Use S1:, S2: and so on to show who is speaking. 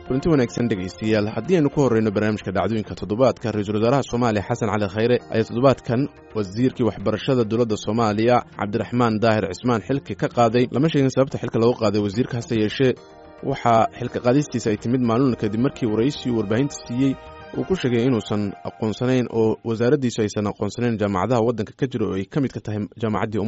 S1: kulanti wanaagsan dhegaystayaal haddii aynu ku horreyno barnaamijka dhacdooyinka toddobaadka ra-iisul wasaaraha soomaaliya xasan cali khayre ayaa toddobaadkan wasiirkii waxbarashada dowladda soomaaliya cabdiraxmaan daahir cismaan xilka ka qaaday lama sheegin sababta xilka loogu qaaday wasiirka hase yeeshee waxaa xilka qaadistiisa ay timid maalin kadib markii waraysiyu warbaahinta siiyey uu ku sheegay inuusan aqoonsanayn oo wasaaraddiisu aysan aqoonsanayn jaamacadaha waddanka ka jira oo ay ka mid ka tahay jaamacaddii